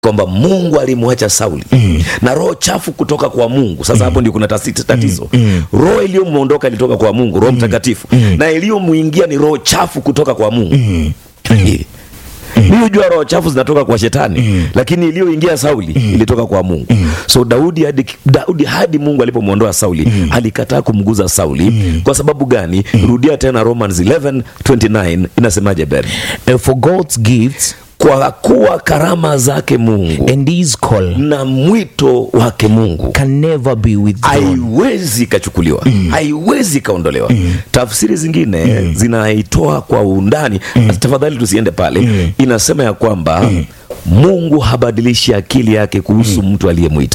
kwamba mungu alimwacha sauli na roho chafu kutoka kwa mungu sasa hapo ndio kuna tasi- tatizo roho iliyomwondoka ilitoka kwa mungu roho mtakatifu na iliyomwingia ni roho chafu kutoka kwa mungu mi hujua roho chafu zinatoka kwa shetani lakini iliyoingia sauli ilitoka kwa mungu so daudi hadi, daudi hadi mungu alipomwondoa sauli alikataa kumguza sauli kwa sababu gani rudia tena romans 11 29 inasemaje ben And for God's gifts kwa kuwa karama zake mungu and his call na mwito wake mungu can never be withdrawn. haiwezi ikachukuliwa haiwezi ikaondolewa tafsiri zingine zinaitoa kwa undani tafadhali tusiende pale inasema ya kwamba mungu habadilishi akili yake kuhusu mtu aliyemwita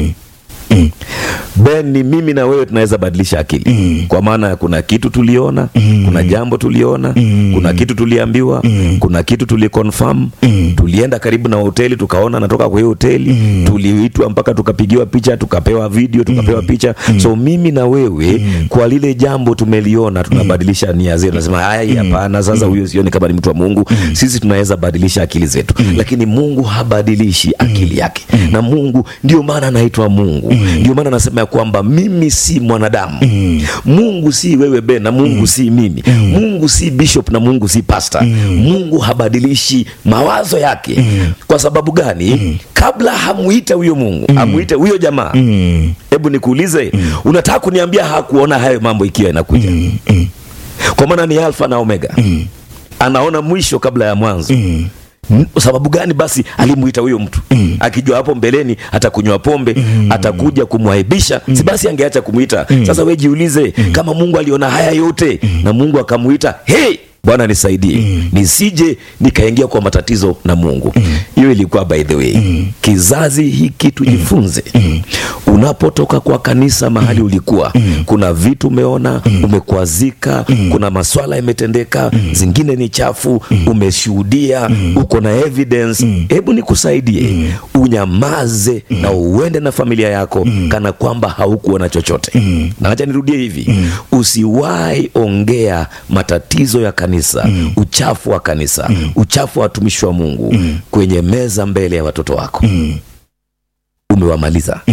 ben ni mimi na wewe tunaweza badilisha akili kwa maana kuna kitu tuliona kuna jambo tuliona kuna kitu tuliambiwa kuna kitu tuliconfirm tulienda karibu na hoteli tukaona natoka kwa hiyo hoteli tuliitwa mpaka tukapigiwa picha tukapewa video tukapewa picha so mimi na wewe kwa lile jambo tumeliona tunabadilisha nia zetu nasema haya hapana sasa huyo sioni kama ni mtu wa mungu sisi tunaweza badilisha akili zetu lakini mungu habadilishi akili yake na mungu ndio maana anaitwa mungu ndio maana anasema ya kwamba mimi si mwanadamu mungu si wewe ben na mungu si mimi mungu si bishop na mungu si pastor mungu habadilishi mawazo yake kwa sababu gani kabla hamuite huyo mungu amuite huyo jamaa hebu nikuulize unataka kuniambia hakuona hayo mambo ikiwa inakuja kwa maana ni alfa na omega anaona mwisho kabla ya mwanzo N- sababu gani basi alimuita huyo mtu akijua hapo mbeleni atakunywa pombe atakuja kumwaibisha si basi angeacha kumwita sasa we jiulize kama mungu aliona haya yote na mungu akamuita hey bwana nisaidie nisije nikaingia kwa matatizo na mungu hiyo ilikuwa by the way kizazi hiki tujifunze unapotoka kwa kanisa mahali ulikuwa kuna vitu umeona umekwazika kuna maswala yametendeka zingine ni chafu umeshuhudia uko na evidence hebu nikusaidie unyamaze na uende na familia yako kana kwamba haukuona chochote na acha nirudie hivi usiwahi ongea matatizo ya kanisa uchafu wa kanisa uchafu wa watumishi wa mungu kwenye meza mbele ya watoto wako umewamaliza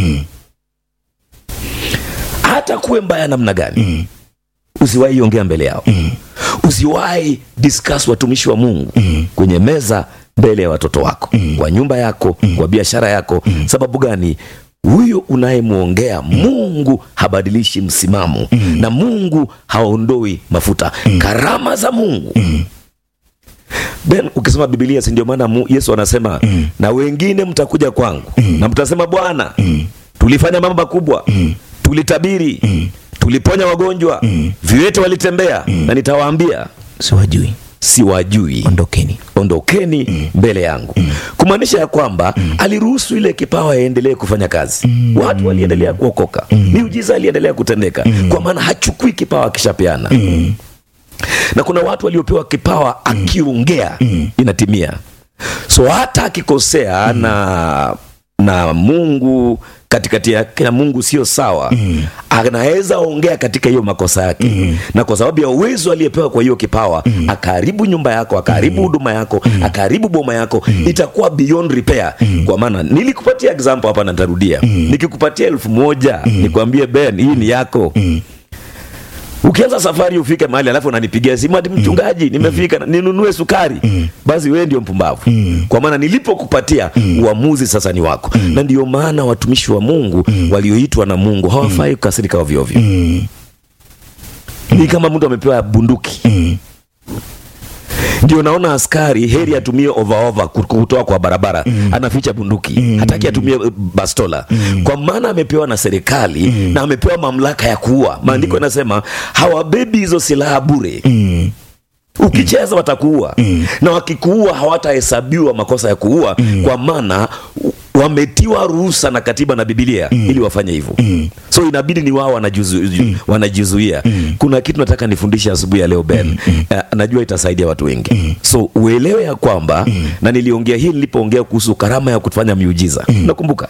hata kuwe mbaya namna gani usiwahi ongea mbele yao usiwahi discuss watumishi wa mungu kwenye meza mbele ya watoto wako kwa nyumba yako kwa biashara yako sababu gani huyo unayemwongea mungu habadilishi msimamo na mungu haondoi mafuta karama za mungu ben ukisoma bibilia si ndio maana mu- yesu anasema na wengine mtakuja kwangu na mtasema bwana tulifanya mambo makubwa tulitabiri tuliponya wagonjwa viwete walitembea na nitawaambia siwajui siwajui ondokeni ondokeni mbele yangu kumaanisha ya kwamba aliruhusu ile kipawa yaendelee kufanya kazi watu waliendelea kuokoka miujiza aliendelea kutendeka kwa maana hachukui kipawa akishapeana na kuna watu waliopewa kipawa akiongea inatimia so hata akikosea na na mungu katikati yake na mungu sio sawa anaweza ongea katika hiyo makosa yake na kwa sababu ya uwezo aliyepewa kwa hiyo kipawa akaharibu nyumba yako akaharibu huduma yako akaharibu boma yako itakuwa beyond repair kwa maana nilikupatia example hapa na nitarudia nikikupatia elfu moja nikwambie ben hii ni yako ukianza safari ufike mahali alafu unanipigia simu ati mchungaji nimefika na- ninunue sukari basi wewe ndio mpumbavu kwa maana nilipokupatia uamuzi sasa ni wako na ndio maana watumishi wa mungu walioitwa na mungu hawafai kukasirika ovyoovyo ni kama mtu amepewa bunduki ndio naona askari heri atumie overover kutoa kwa barabara anaficha bunduki hataki atumie eh, bastola kwa maana amepewa na serikali na amepewa mamlaka ya kuua maandiko yanasema hawabebi hizo silaha bure ukicheza watakuua na wakikuua hawatahesabiwa makosa ya kuua kwa maana u- wametiwa ruhusa na katiba na bibilia ili wafanye hivyo so inabidi ni wao wanajizu- wanajizuia kuna kitu nataka nifundishe asubuhi ya leo ben uh, najua itasaidia watu wengi so uelewe ya kwamba na niliongea hii nilipoongea kuhusu karama ya kufanya miujiza nakumbuka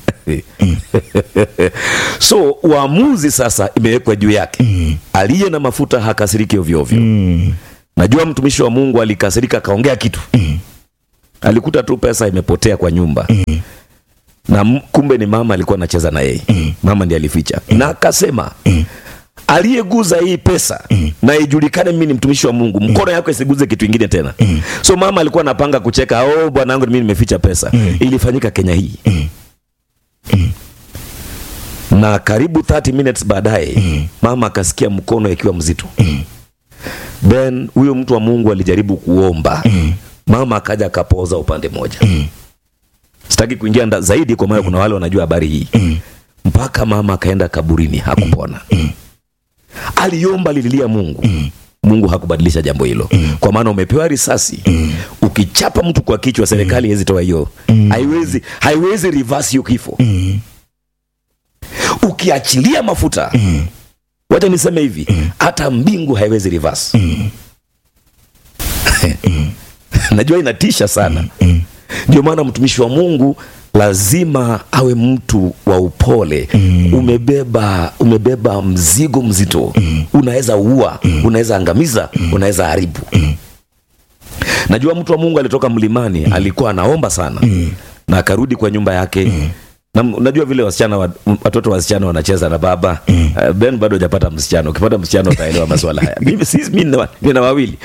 so uamuzi sasa imewekwa juu yake aliye na mafuta hakasiriki ovyoovyo najua mtumishi wa mungu alikasirika akaongea kitu alikuta tu pesa imepotea kwa nyumba na m- kumbe ni mama alikuwa anacheza na yeye mama ndiye alificha na akasema aliyeguza hii pesa na ijulikane mimi ni mtumishi wa mungu mkono yako isiguze kitu ingine tena so mama alikuwa anapanga kucheka oh bwanangu mimi nimeficha pesa ilifanyika kenya hii na karibu 30 minutes baadaye mama akasikia mkono ikiwa mzito then huyo mtu wa mungu alijaribu kuomba mama akaja akapoza upande moja sitaki kuingia nda- zaidi kwa maana kuna wale wanajua habari hii mpaka mama akaenda kaburini hakupona aliomba alililia mungu mungu hakubadilisha jambo hilo kwa maana umepewa risasi ukichapa mtu kwa kichwa serikali haiwezi toa hiyo haiwezi haiwezi reverse hiyo kifo ukiachilia mafuta wacha niseme hivi hata mbingu haiwezi reverse najua inatisha sana ndio maana mtumishi wa mungu lazima awe mtu wa upole umebeba umebeba mzigo mzito unaweza ua unaweza angamiza unaweza haribu najua mtu wa mungu alitoka mlimani alikuwa anaomba sana na akarudi kwa nyumba yake na m- unajua vile wasichana wa- m- watoto wasichana wanacheza na baba uh, ben bado hujapata msichana ukipata msichana utaelewa maswala haya mimi si mimi nina- nina wawili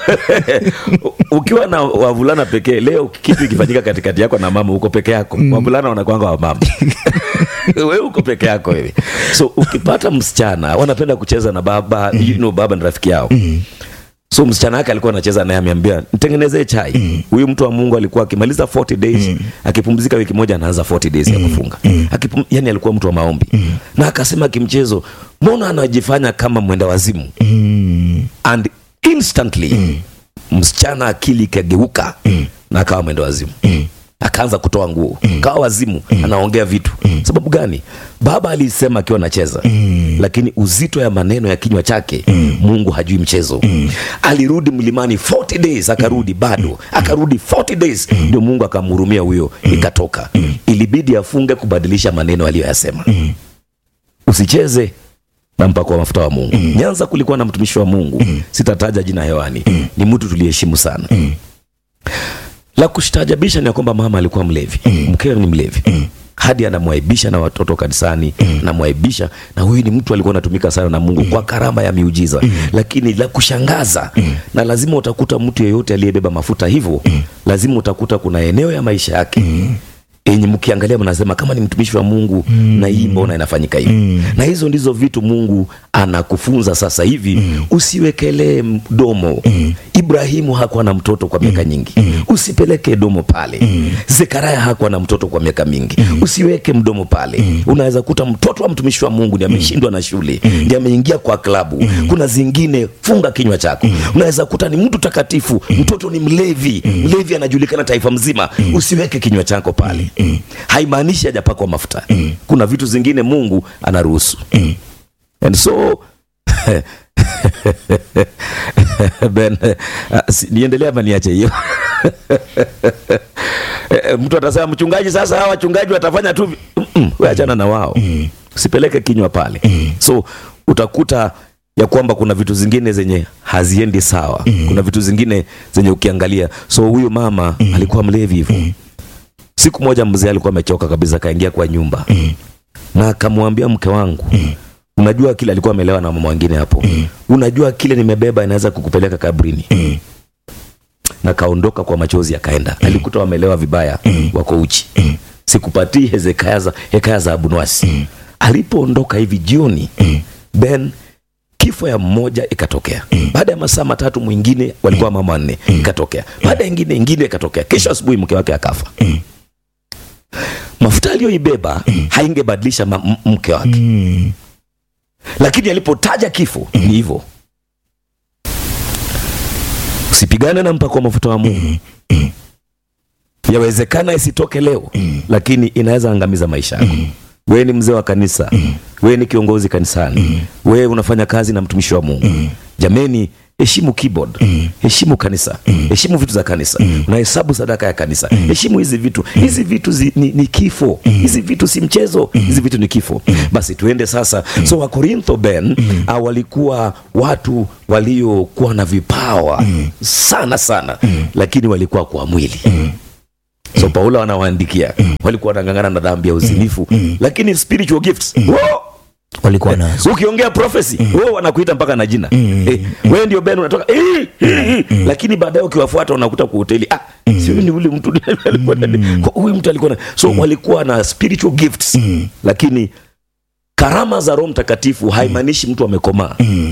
ukiwa na wavulana pekee leo kitu ikifanyika katikati yako na mama uko peke yako wavulana wanakwanga wa mama wewe uko peke yako wewe so ukipata msichana wanapenda kucheza na baba you know, baba ni rafiki yao so msichana wake alikuwa anacheza naye ameambia nitengenezee chai huyu mtu wa mungu alikuwa akimaliza 40 days akipumzika wiki moja anaanza 40 days ya kufunga Akipum, yani alikuwa mtu wa maombi na akasema kimchezo mbona anajifanya kama mwenda wazimu and instantly msichana akili ikageuka na akawa mwenda wazimu akaanza kutoa nguo kawa wazimu anaongea vitu sababu gani baba alisema akiwa anacheza lakini uzito ya maneno ya kinywa chake mungu hajui mchezo alirudi mlimani 40 days akarudi bado akarudi 40 days ndio mungu akamhurumia huyo ikatoka ilibidi afunge kubadilisha maneno aliyoyasema usicheze na mpako wa mafuta wa mungu nyanza kulikuwa na mtumishi wa mungu sitataja jina hewani ni mtu tuliheshimu sana la kushtajabisha ni ya kwamba mama alikuwa mlevi mkewe ni mlevi hadi anamwaibisha na watoto kanisani anamwaibisha na huyu ni mtu alikuwa anatumika sana na mungu kwa karama ya miujiza lakini la kushangaza na lazima utakuta mtu yeyote aliyebeba mafuta hivyo lazima utakuta kuna eneo ya maisha yake yenye mkiangalia mnasema kama ni mtumishi wa mungu na hii mbona inafanyika hivi na hizo ndizo vitu mungu anakufunza sasa hivi usiwekelee mdomo ibrahimu hakuwa na mtoto kwa miaka nyingi usipeleke domo pale zekaraya hakuwa na mtoto kwa miaka mingi usiweke mdomo pale unaweza kuta mtoto wa mtumishi wa mungu ndi ameshindwa na shule ndi ameingia kwa klabu kuna zingine funga kinywa chako unaweza kuta ni mtu takatifu mtoto ni mlevi mlevi anajulikana taifa mzima usiweke kinywa chako pale haimaanishi hajapakwa mafuta kuna vitu zingine mungu anaruhusu and so ben uh, si- niendelee ama niache hiyo Eh, mtu atasema mchungaji sasa hawa wachungaji watafanya tu vi-" Mm-mm, we achana na wao usipeleke kinywa pale so utakuta ya kwamba kuna vitu zingine zenye haziendi sawa kuna vitu zingine zenye ukiangalia so huyu mama alikuwa mlevi hivyo siku moja mzee alikuwa amechoka kabisa akaingia kwa nyumba na akamwambia mke wangu unajua kile alikuwa amelewa na mama wengine hapo unajua kile nimebeba inaweza kukupeleka kabrini na kaondoka kwa machozi akaenda alikuta wamelewa vibaya wako uchi sikupatii hezekaya za, hekaya za abunwasi alipoondoka hivi jioni ben kifo ya mmoja ikatokea baada ya masaa matatu mwingine walikuwa mama wanne ikatokea baada ya ingine ingine ikatokea kesho asubuhi mke wake akafa mafuta aliyoibeba haingebadilisha ma- m- mke wake lakini alipotaja kifo ni hivyo usipigane na mpako wa mafuta wa mungu yawezekana isitoke leo lakini inaweza angamiza maisha yako wewe ni mzee wa kanisa wewe ni kiongozi kanisani wewe unafanya kazi na mtumishi wa mungu jameni heshimu keyboard heshimu kanisa heshimu vitu za kanisa unahesabu sadaka ya kanisa heshimu hizi vitu hizi vitu zi, ni, ni kifo hizi vitu si mchezo hizi vitu ni kifo basi tuende sasa so wakorintho ben ah, walikuwa watu waliokuwa na vipawa sana sana lakini walikuwa kwa mwili so paulo anawaandikia walikuwa wanang'ang'ana na dhambi ya uzinifu lakini spiritual gifts wo! walikuwa nazo ukiongea prophecy wewe wanakuita mpaka na jina eh, wewe ndio ben unatoka eh, eh, eh. lakini baadaye ukiwafuata unakuta kwa hoteli ah sio ni ule mtu alikuwa na kwa- huyu mtu alikuwa na so walikuwa na spiritual gifts lakini karama za roho mtakatifu haimaanishi mtu amekomaa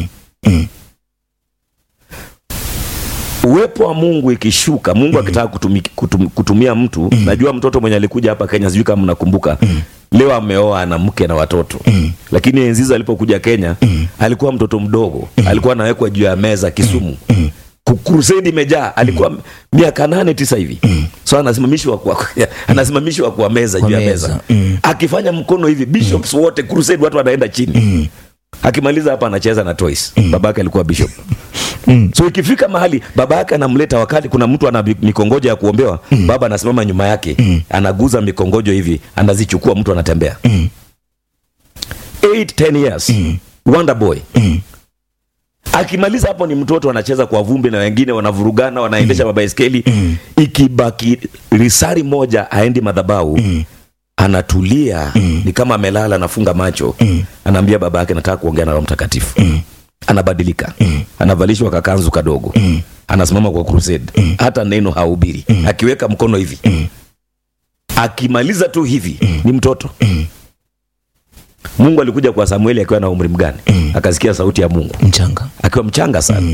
uwepo wa mungu ikishuka mungu akitaka kutumi, kutum, kutumia mtu najua mtoto mwenye alikuja hapa kenya sijui kama mnakumbuka leo ameoa ana mke na watoto lakini enzizo alipokuja kenya alikuwa mtoto mdogo alikuwa anawekwa juu ya meza kisumu Ku- crusade imejaa alikuwa miaka nane tisa hivi so anasimamishwa kwa, anasimamishwa kwa meza juu ya meza. meza akifanya mkono hivi bishops wote crusade watu wanaenda chini akimaliza hapa anacheza na toys babake alikuwa bishop so ikifika mahali baba yake anamleta wakati kuna mtu ana mi- mikongojo ya kuombewa baba anasimama nyuma yake anaguza mikongojo hivi anazichukua mtu anatembea 8 10 years wonder boy akimaliza hapo ni mtoto anacheza kwa vumbi na wengine wanavurugana wanaendesha mabaiskeli ikibaki risari moja aendi madhabau anatulia ni kama amelala anafunga macho anaambia baba yake nataka kuongea na roho mtakatifu anabadilika anavalishwa kakanzu kadogo anasimama kwa crusade hata neno haubiri akiweka mkono hivi akimaliza tu hivi ni mtoto mungu alikuja kwa samueli akiwa na umri mgani akasikia sauti ya mungu mchanga akiwa mchanga sana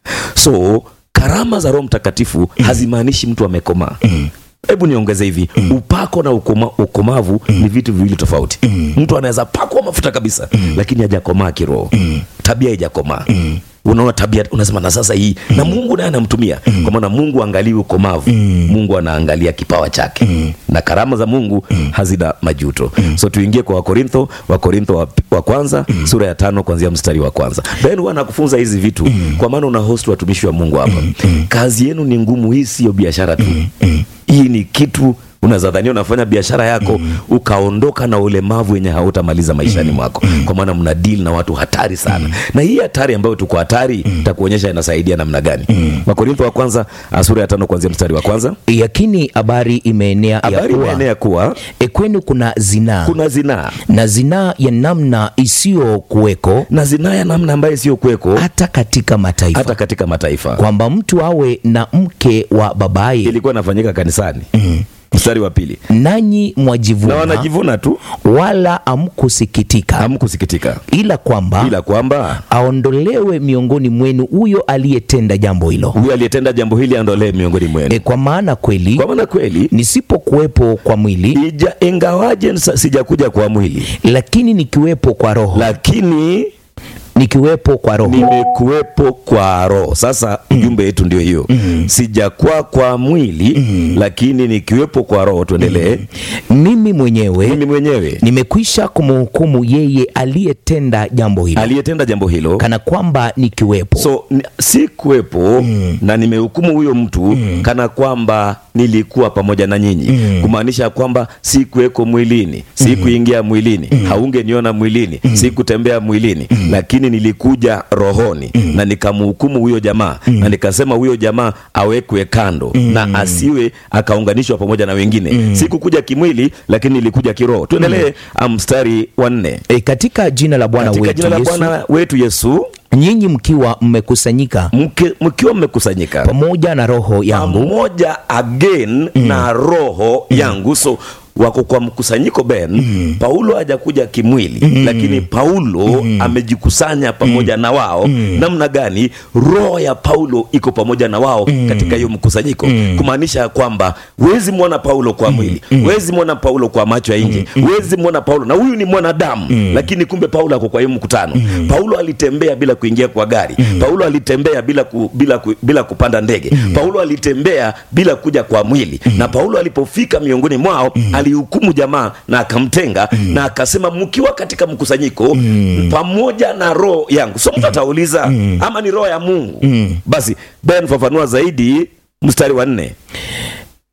so karama za roho mtakatifu hazimaanishi mtu amekomaa hebu niongeze hivi upako na ukoma, ukomavu ni vitu viwili tofauti mtu anaweza pakwa mafuta kabisa lakini hajakomaa kiroho tabia haijakomaa unaona tabia unasema na sasa hii na mungu naye anamtumia kwa maana mungu angalii ukomavu mungu anaangalia kipawa chake na karama za mungu hazina majuto so tuingie kwa wakorintho wakorintho wa, wa kwanza sura ya tano kuanzia mstari wa kwanza ben huwa nakufunza hizi vitu kwa maana una host watumishi wa mungu hapa kazi yenu ni ngumu hii siyo biashara tu hii ni kitu unaweza dhania unafanya biashara yako ukaondoka na ulemavu wenye hautamaliza maishani mwako kwa maana mna deal na watu hatari sana na hii hatari ambayo tuko hatari takuonyesha inasaidia namna gani wakorintho wa kwanza ah, sura ya tano kuanzia mstari wa kwanza yakini habari imeenea ya habari kuwa imeenea kuwa e kwenu kuna zinaa kuna zinaa na zinaa ya namna isiyokuweko na zinaa ya namna ambayo isiyokuweko hata katika mataifa hata katika mataifa kwamba mtu awe na mke wa babaye ilikuwa inafanyika kanisani mstari wa pili nanyi na mwajivuna wanajivuna tu wala amkusikitika hamkusikitika ila kwamba ila kwamba aondolewe miongoni mwenu huyo aliyetenda jambo hilo huyu aliyetenda jambo hili aondolee miongoni mwenu e, kwa maana kweli kwa maana kweli nisipokuwepo kwa mwili ija ingawaje nsa- sijakuja kwa mwili lakini nikiwepo kwa roho lakini nikiwepo kwa roho nimekuwepo kwa roho sasa ujumbe wetu ndio hiyo sijakuwa kwa mwili lakini nikiwepo kwa roho tuendelee mimi mwenyewe mimi mwenyewe nimekwisha kumhukumu yeye aliyetenda jambo hilo aliyetenda jambo hilo kana kwamba nikiwepo so ni- si kuwepo na nimehukumu huyo mtu kana kwamba nilikuwa pamoja na nyinyi kumaanisha kwamba si kuweko mwilini si kuingia mwilini haungeniona mwilini si kutembea mwilini lakini nilikuja rohoni na nikamhukumu huyo jamaa na nikasema huyo jamaa awekwe kando na asiwe akaunganishwa pamoja na wengine si kukuja kimwili lakini nilikuja kiroho tuendelee ah, mstari wa nne e, katika jina la bwana katika wetu jina la Yesu bwana wetu yesu nyinyi mkiwa mmekusanyika mke- mkiwa mmekusanyika pamoja na roho yangu pamoja again na roho yangu so wako kwa mkusanyiko ben paulo hajakuja kimwili lakini paulo amejikusanya pamoja na wao namna gani roho ya paulo iko pamoja na wao katika hiyo mkusanyiko kumaanisha ya kwamba wezi mwona paulo kwa mwili wezi mwona paulo kwa macho ya nje wezi mwona paulo na huyu ni mwanadamu lakini kumbe paulo ako kwa hiyo mkutano paulo alitembea bila kuingia kwa gari paulo alitembea bila, ku, bila, ku, bila kupanda ndege paulo alitembea bila kuja kwa mwili na paulo alipofika miongoni mwao alihukumu jamaa na akamtenga na akasema mkiwa katika mkusanyiko pamoja na roho yangu so mtu atauliza ama ni roho ya mungu basi ben fafanua zaidi mstari wa nne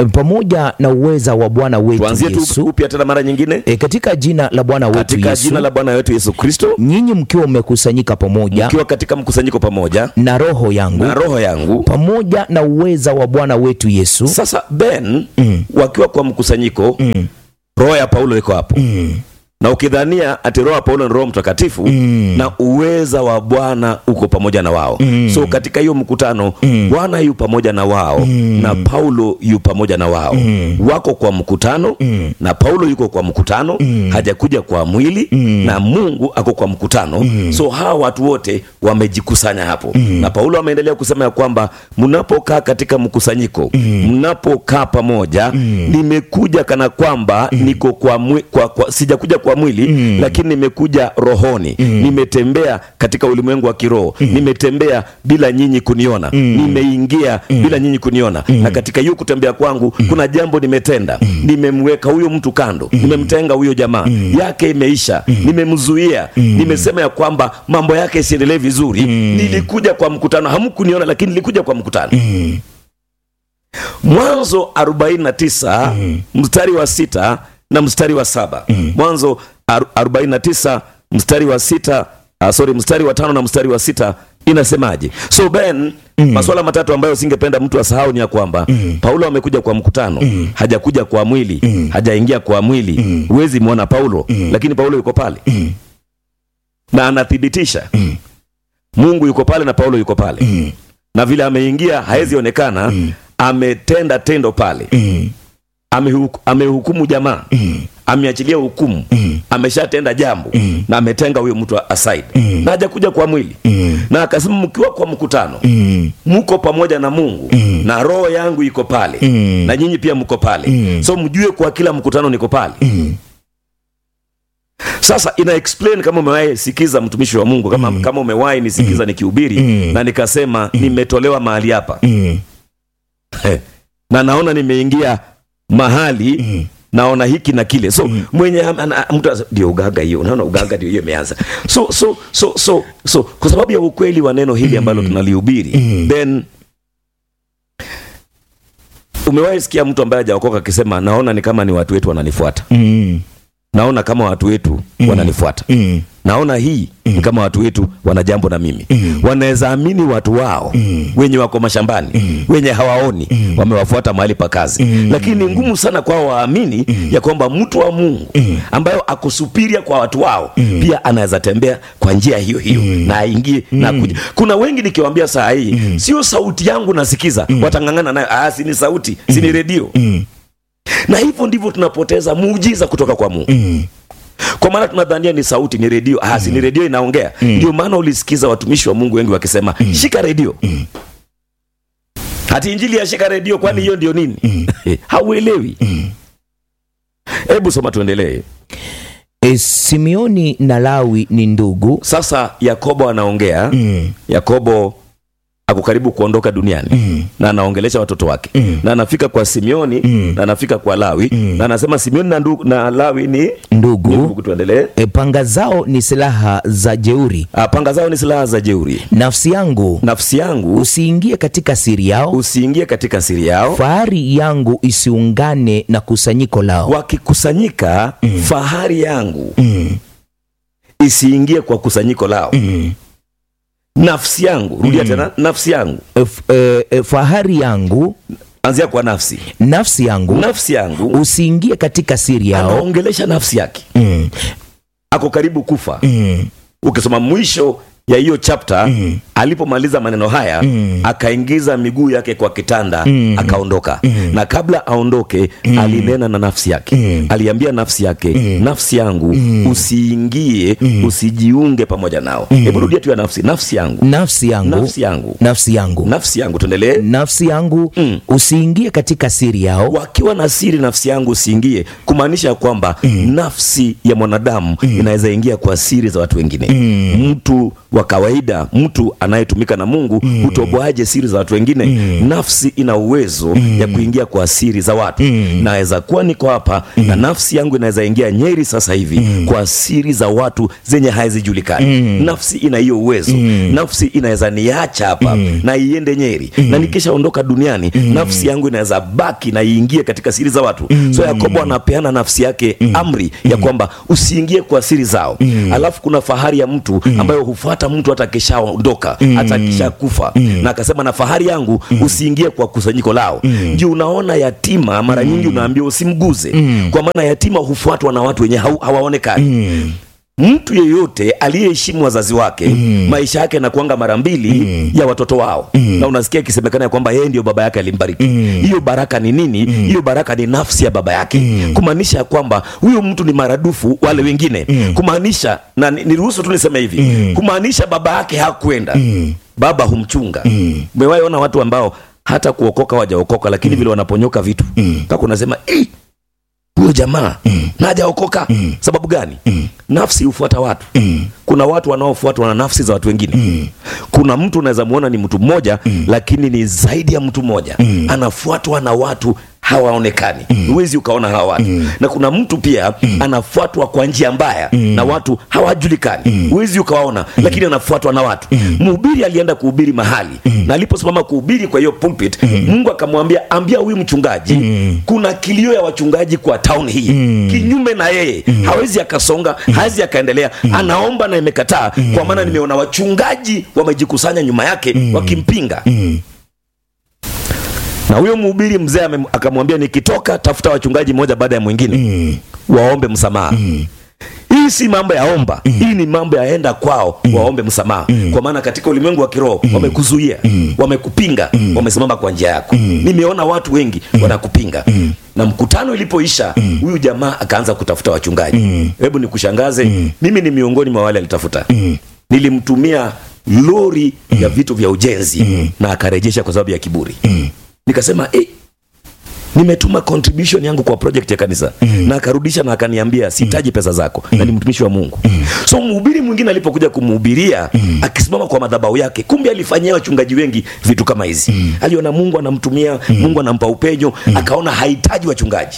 pamoja na uweza wa Bwana wetu tuanzie tu Yesu upya tena mara nyingine e, katika jina la Bwana wetu katika Yesu jina la bwana wetu yesu kristo nyinyi mkiwa mmekusanyika pamoja ukiwa katika mkusanyiko pamoja na roho yangu na roho yangu pamoja na uweza wa Bwana wetu Yesu sasa ben wakiwa kwa mkusanyiko roho ya paulo iko hapo na ukidhania ati roho ya paulo ni roho mtakatifu na uweza wa bwana uko pamoja na wao so katika hiyo mkutano bwana yu pamoja na wao na paulo yu pamoja na wao wako kwa mkutano na paulo yuko kwa mkutano hajakuja kwa mwili na mungu ako kwa mkutano so hawa watu wote wamejikusanya hapo na paulo ameendelea kusema ya kwamba mnapokaa katika mkusanyiko mnapokaa pamoja nimekuja kana kwamba niko kwa, mwi, kwa, kwa sijakuja kwa mwili lakini nimekuja rohoni nimetembea katika ulimwengu wa kiroho nimetembea bila nyinyi kuniona nimeingia bila nyinyi kuniona na katika hiyo kutembea kwangu kuna jambo nimetenda nimemweka huyo mtu kando nimemtenga huyo jamaa yake imeisha nimemzuia nimesema ya kwamba mambo yake isiendelee vizuri nilikuja kwa mkutano hamkuniona lakini nilikuja kwa mkutano mwanzo 49 mstari wa sita na mstari wa saba mwanzo aru- 49 mstari wa sita uh, sorry mstari wa tano na mstari wa sita inasemaje so ben masuala matatu ambayo singependa mtu asahau ni ya kwamba paulo amekuja kwa mkutano hajakuja kwa mwili hajaingia kwa mwili huwezi mwona paulo lakini paulo yuko pale na anathibitisha mungu yuko pale na paulo yuko pale na vile ameingia hawezi onekana ametenda tendo pale Amehuku- amehukumu jamaa ameachilia hukumu ameshatenda jambo na ametenga huyo mtu aside na hajakuja kwa mwili na akasema mkiwa kwa mkutano mko pamoja na mungu na roho yangu iko pale na nyinyi pia mko pale so mjue kwa kila mkutano niko pale sasa ina explain kama umewahi sikiza mtumishi wa mungu kama, kama umewahi nisikiza nikihubiri na nikasema nimetolewa mahali hapa na naona nimeingia mahali naona hiki na kile so mwenye ana- mtu asa- ndio ugaga hiyo unaona ugaga ndio hiyo imeanza so so so so so kwa sababu ya ukweli wa neno hili ambalo tunalihubiri then umewahi sikia mtu ambaye hajaokoka akisema naona ni kama ni watu wetu wananifuata naona kama watu wetu wananifuata naona hii ni kama watu wetu wana jambo na mimi wanaweza amini watu wao wenye wako mashambani wenye hawaoni wamewafuata mahali pa kazi lakini ni ngumu sana kwao waamini ya kwamba mtu wa mungu ambayo akusupiria kwa watu wao pia anaweza tembea kwa njia hiyo hiyo na aingie na kuja kuna wengi nikiwambia saa hii sio sauti yangu nasikiza watang'ang'ana nayo ah, sini sauti sini redio na hivyo ndivyo tunapoteza muujiza kutoka kwa mungu kwa maana tunadhania ni sauti ni redio ah, si ni redio inaongea ndio maana ulisikiza watumishi wa mungu wengi wakisema shika redio hati injili ya shika redio kwani hiyo ndio nini hauelewi hebu soma tuendelee e, Simeoni na Lawi ni ndugu sasa yakobo anaongea yakobo ako karibu kuondoka duniani na anaongelesha watoto wake na anafika kwa simeoni na anafika kwa lawi na anasema simeoni na, ndu, na lawi ni ndugu ni ndugu tuendelee e, panga zao ni silaha za jeuri Ah, panga zao ni silaha za jeuri nafsi yangu nafsi yangu usiingie katika siri yao usiingie katika siri yao fahari yangu isiungane na kusanyiko lao wakikusanyika fahari yangu isiingie kwa kusanyiko lao nafsi yangu rudia tena nafsi yangu e, f- e, e, fahari yangu anzia kwa nafsi nafsi yangu nafsi yangu usiingie katika siri yao anaongelesha nafsi yake mm, ako karibu kufa mm, ukisoma mwisho ya hiyo chapter alipomaliza maneno haya akaingiza miguu yake kwa kitanda akaondoka na kabla aondoke alinena na nafsi yake aliambia nafsi yake nafsi yangu usiingie usijiunge pamoja nao hebu rudia tu ya nafsi nafsi yangu nafsi yangu nafsi yangu nafsi yangu nafsi yangu tuendelee nafsi yangu Mm. usiingie katika siri yao wakiwa na siri nafsi yangu usiingie kumaanisha ya kwamba nafsi ya mwanadamu inaweza ingia kwa siri za watu wengine mtu wa kawaida mtu anayetumika na mungu hutoboaje siri za watu wengine nafsi ina uwezo ya kuingia kwa siri za watu naweza kuwa niko hapa na nafsi yangu inaweza ingia nyeri sasa hivi kwa siri za watu zenye hazijulikani nafsi ina hiyo uwezo nafsi inaweza niacha hapa na iende nyeri na nikishaondoka duniani nafsi yangu inaweza baki na iingie katika siri za watu so yakobo anapeana nafsi yake amri ya kwamba usiingie kwa siri zao alafu kuna fahari ya mtu ambayo hufuata mtu hata akishaondoka hata akishakufa na akasema na fahari yangu usiingie kwa kusanyiko lao juu unaona yatima mara nyingi unaambiwa usimguze kwa maana yatima hufuatwa na watu wenye hau- hawaonekani mtu yeyote aliyeheshimu wazazi wake maisha yake yanakuanga mara mbili ya watoto wao na unasikia ikisemekana ya kwamba yeye ndio baba yake alimbariki hiyo baraka ni nini hiyo baraka ni nafsi ya baba yake kumaanisha ya kwamba huyo mtu ni maradufu wale wengine kumaanisha na ni- niruhusu tu niseme hivi kumaanisha baba yake hakwenda baba humchunga umewahi ona watu ambao hata kuokoka wajaokoka lakini vile wanaponyoka vitu kaka unasema "Eh, huyo jamaa na hajaokoka sababu gani nafsi hufuata watu kuna watu wanaofuatwa na nafsi za watu wengine kuna mtu unaweza muona ni mtu mmoja lakini ni zaidi ya mtu mmoja anafuatwa na watu hawaonekani huwezi ukaona hawa watu na kuna mtu pia anafuatwa kwa njia mbaya na watu hawajulikani huwezi ukawaona lakini anafuatwa na watu mhubiri alienda kuhubiri mahali na aliposimama kuhubiri kwa hiyo pulpit mungu akamwambia ambia huyu mchungaji kuna kilio ya wachungaji kwa town hii kinyume na yeye hawezi akasonga hawezi akaendelea anaomba na imekataa kwa maana nimeona wachungaji wamejikusanya nyuma yake wakimpinga na huyo mhubiri mzee ame- akamwambia nikitoka tafuta wachungaji moja baada ya mwingine waombe msamaha hii si mambo ya omba hii ni mambo yaenda kwao waombe msamaha kwa maana katika ulimwengu wa kiroho wamekuzuia wamekupinga wamesimama kwa njia yako nimeona watu wengi wanakupinga na mkutano ilipoisha huyu jamaa akaanza kutafuta wachungaji hebu nikushangaze mimi ni miongoni mwa wale alitafuta nilimtumia lori ya vitu vya ujenzi na akarejesha kwa sababu ya kiburi nikasema eh, nimetuma contribution yangu kwa project ya kanisa na akarudisha na akaniambia sihitaji pesa zako na ni mtumishi wa mungu so mhubiri mwingine alipokuja kumhubiria akisimama kwa madhabahu yake kumbe alifanyia wachungaji wengi vitu kama hizi aliona mungu anamtumia mungu anampa upenyo akaona hahitaji wachungaji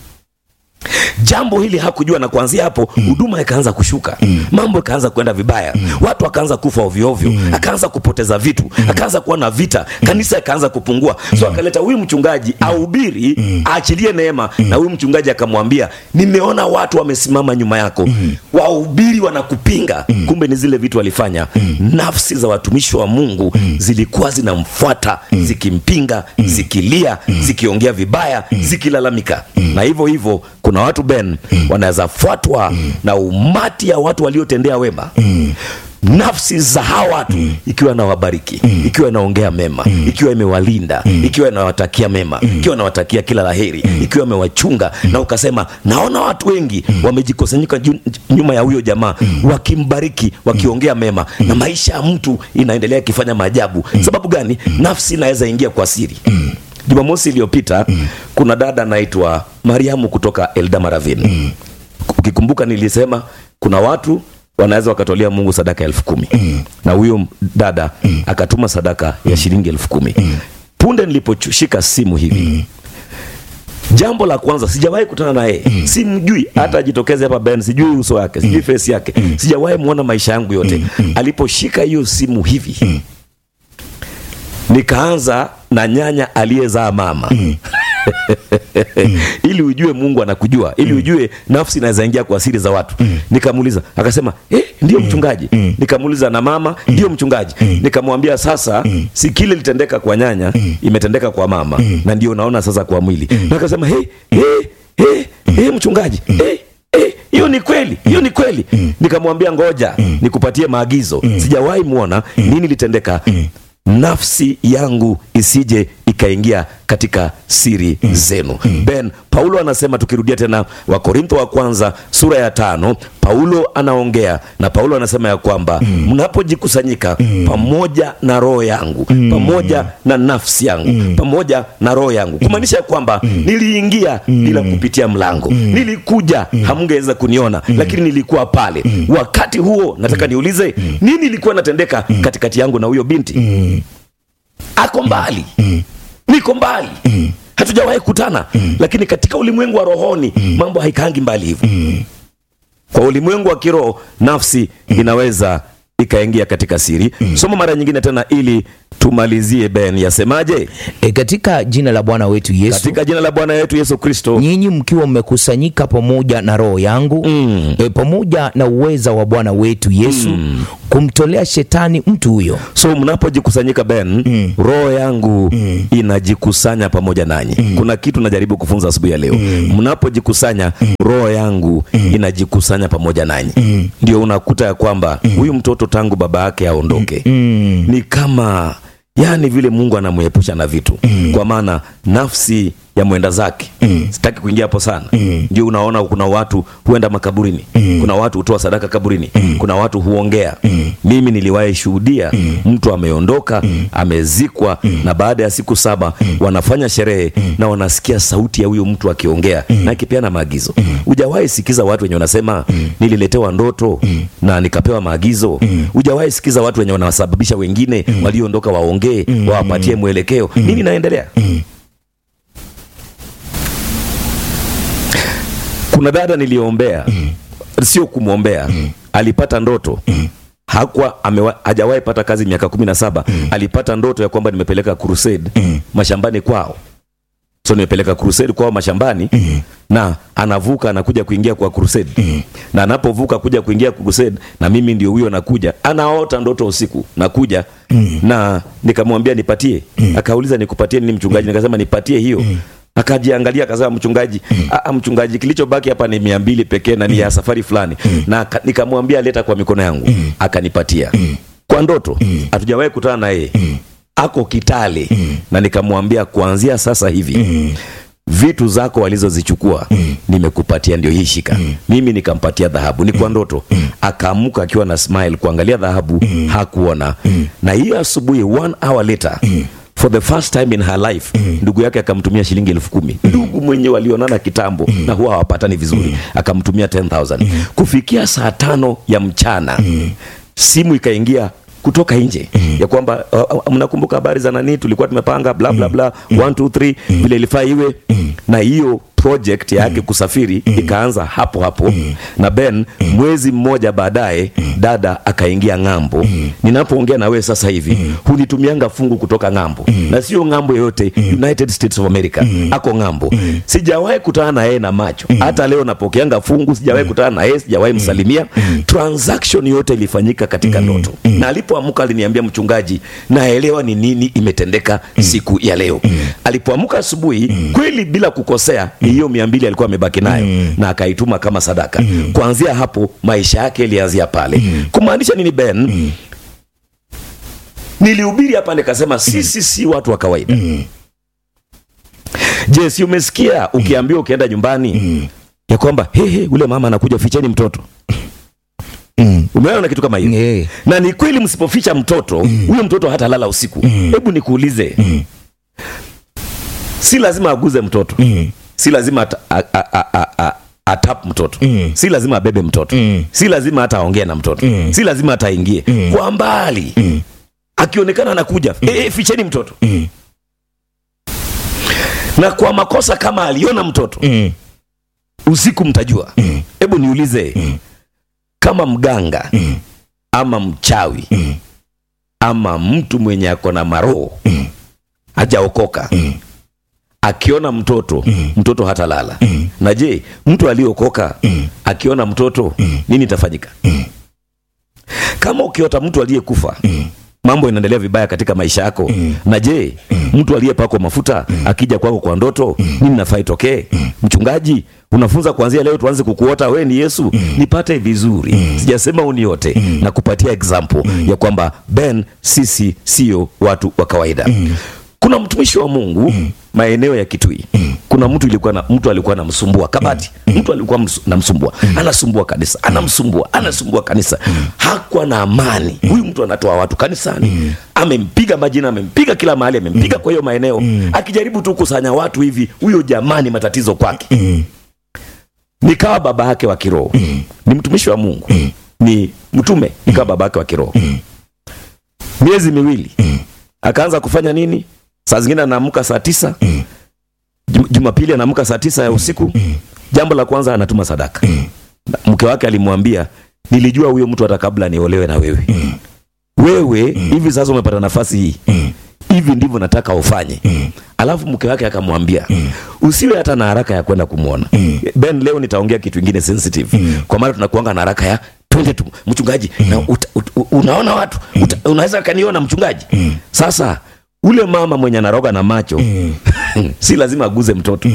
jambo hili hakujua na kuanzia hapo huduma ikaanza kushuka mambo ikaanza kwenda vibaya watu wakaanza kufa ovyoovyo akaanza kupoteza vitu akaanza kuwa na vita kanisa ikaanza kupungua so akaleta huyu mchungaji ahubiri aachilie neema na huyu mchungaji akamwambia nimeona watu wamesimama nyuma yako wahubiri wanakupinga kumbe ni zile vitu walifanya nafsi za watumishi wa mungu zilikuwa zinamfuata zikimpinga zikilia zikiongea vibaya zikilalamika na hivyo hivyo kuna watu ben wanaweza fuatwa na umati ya watu waliotendea wema nafsi za hawa watu ikiwa inawabariki ikiwa inaongea mema ikiwa imewalinda ikiwa inawatakia mema ikiwa inawatakia kila laheri ikiwa imewachunga na ukasema naona watu wengi wamejikusanyika ju- nyuma ya huyo jamaa wakimbariki wakiongea mema na maisha ya mtu inaendelea ikifanya maajabu sababu gani nafsi inaweza ingia kwa siri jumamosi iliyopita kuna dada anaitwa mariamu kutoka eldamaravin ukikumbuka nilisema kuna watu wanaweza wakatolea mungu sadaka elfu kumi na huyo dada akatuma sadaka ya shilingi elfu kumi punde niliposhika simu hivi jambo la kwanza sijawahi kutana na yeye simjui hata ajitokeze hapa ben sijui uso wake sijui face yake sijawahi mwona maisha yangu yote aliposhika hiyo simu hivi nikaanza na nyanya aliyezaa mama ili ujue mungu anakujua ili ujue nafsi inaweza ingia kwa siri za watu nikamuuliza akasema eh, ndio mchungaji nikamuuliza na mama ndio mchungaji nikamwambia sasa si kile litendeka kwa nyanya imetendeka kwa mama na ndio unaona sasa kwa mwili na akasema hey, hey, hey, hey, mchungaji hey, Eh, hiyo ni kweli hiyo ni kweli nikamwambia ngoja nikupatie maagizo sijawahi mwona nini litendeka nafsi yangu isije ikaingia katika siri zenu ben paulo anasema tukirudia tena wakorintho wa kwanza sura ya tano paulo anaongea na paulo anasema ya kwamba mnapojikusanyika pamoja na roho yangu pamoja na nafsi yangu pamoja na roho yangu kumaanisha ya kwamba niliingia bila kupitia mlango nilikuja hamngeweza kuniona lakini nilikuwa pale wakati huo nataka niulize nini ilikuwa natendeka katikati yangu na huyo binti ako mbali niko mbali hatujawahi kutana lakini katika ulimwengu wa rohoni mambo haikaangi mbali hivyo kwa ulimwengu wa kiroho nafsi inaweza ikaingia katika siri soma mara nyingine tena ili tumalizie ben yasemaje e, katika jina la bwana wetu yesu katika jina la bwana wetu yesu kristo nyinyi mkiwa mmekusanyika pamoja na roho yangu Mm. e, pamoja na uweza wa bwana wetu yesu kumtolea shetani mtu huyo so mnapojikusanyika ben roho yangu inajikusanya pamoja nanyi kuna kitu najaribu kufunza asubuhi ya leo mnapojikusanya roho yangu inajikusanya pamoja nanyi ndio unakuta ya kwamba huyu mtoto tangu baba yake aondoke ni kama yani vile mungu anamwepusha na vitu kwa maana nafsi ya mwenda zake sitaki kuingia hapo sana ndio unaona kuna watu huenda makaburini kuna watu hutoa sadaka kaburini kuna watu huongea mimi niliwahi shuhudia mtu ameondoka amezikwa na baada ya siku saba wanafanya sherehe na wanasikia sauti ya huyo mtu akiongea na akipeana maagizo hujawahi sikiza watu wenye wanasema nililetewa ndoto na nikapewa maagizo hujawahi sikiza watu wenye wanawasababisha wengine walioondoka waongee wawapatie mwelekeo nini naendelea kuna dada niliombea sio kumwombea alipata ndoto hakuwa amewa- hajawahi pata kazi miaka kumi na saba alipata ndoto ya kwamba nimepeleka crusade mashambani kwao so nimepeleka crusade kwao mashambani na anavuka anakuja kuingia kwa crusade na anapovuka kuja kuingia crusade na mimi ndio huyo nakuja anaota ndoto usiku nakuja na nikamwambia nipatie akauliza nikupatie nini mchungaji nikasema nipatie hiyo akajiangalia akasema mchungaji "Ah, mchungaji kilichobaki hapa ni mia mbili pekee na ni ya safari fulani na aka- nikamwambia leta kwa mikono yangu akanipatia kwa ndoto hatujawahi kutana na yeye ako kitale na nikamwambia kuanzia sasa hivi vitu zako walizozichukua nimekupatia ndio hii shika mimi nikampatia dhahabu ni kwa ndoto akaamuka akiwa na smile kuangalia dhahabu hakuona na hiyo asubuhi one hour later for the first time in her life ndugu yake akamtumia shilingi elfu kumi ndugu mwenye walionana kitambo na huwa hawapatani vizuri akamtumia 10000 kufikia saa tano ya mchana simu ikaingia kutoka nje ya kwamba uh, uh, mnakumbuka habari za nani tulikuwa tumepanga bla bla bla 1 2 3 vile ilifaa iwe na hiyo project yake kusafiri ikaanza hapo hapo na ben mwezi mmoja baadaye dada akaingia ng'ambo ninapoongea na wewe sasa hivi hunitumianga fungu kutoka ng'ambo na sio ng'ambo yoyote united states of america ako ng'ambo sijawahi kutana na yeye na macho hata leo napokeanga fungu sijawahi kutana na yeye sijawahi msalimia transaction yote ilifanyika katika ndoto na alipoamka aliniambia mchungaji naelewa ni nini imetendeka siku ya leo alipoamka asubuhi kweli bila kukosea ni hiyo mia mbili alikuwa amebaki nayo na akaituma kama sadaka kuanzia hapo maisha yake ilianzia pale kumaanisha nini ben nilihubiri hapa nikasema sisi si watu wa kawaida je si umesikia ukiambiwa ukienda nyumbani ya kwamba hehe ule mama anakuja ficheni mtoto umeona kitu kama hiyo Eh. na ni kweli msipoficha mtoto huyo mtoto hata lala usiku hebu nikuulize si lazima aguze mtoto si lazima ata, a, a, a, a, a, atap mtoto si lazima abebe mtoto si lazima hata aongee na mtoto si lazima hata aingie kwa mbali akionekana anakuja eh, ficheni mtoto na kwa makosa kama aliona mtoto usiku mtajua hebu niulize kama mganga ama mchawi ama mtu mwenye ako na maroho hajaokoka akiona mtoto mtoto hatalala na je mtu aliyeokoka akiona mtoto nini itafanyika kama ukiota mtu aliyekufa mambo inaendelea vibaya katika maisha yako na je mtu aliyepakwa mafuta akija kwako kwa ndoto nini nafaa itokee mchungaji unafunza kuanzia leo tuanze kukuota we ni yesu nipate vizuri sijasema uniote na kupatia example ya kwamba ben sisi sio watu wa kawaida kuna mtumishi wa mungu maeneo ya kitui kuna mtu ilikuwa na, mtu alikuwa anamsumbua kabati mtu alikuwa msu- anamsumbua anasumbua kanisa anamsumbua anasumbua kanisa hakuwa na amani huyu mtu anatoa watu kanisani amempiga majina amempiga kila mahali amempiga kwa hiyo maeneo akijaribu tu kusanya watu hivi huyo jamani matatizo kwake nikawa baba yake wa kiroho ni mtumishi wa mungu ni mtume nikawa baba yake wa kiroho miezi miwili akaanza kufanya nini saa zingine anaamka saa tisa Jum- jumapili anaamka saa tisa ya usiku jambo la kwanza anatuma sadaka Na mke wake alimwambia nilijua huyo mtu hata kabla niolewe na wewe wewe hivi sasa umepata nafasi hii hivi ndivyo nataka ufanye alafu mke wake akamwambia usiwe hata na haraka ya kwenda kumwona ben leo nitaongea kitu ingine sensitive kwa maana tunakuanga na haraka ya twende tu mchungaji na uta, ut, unaona watu uta, unaweza kaniona mchungaji sasa ule mama mwenye anaroga na macho si lazima aguze mtoto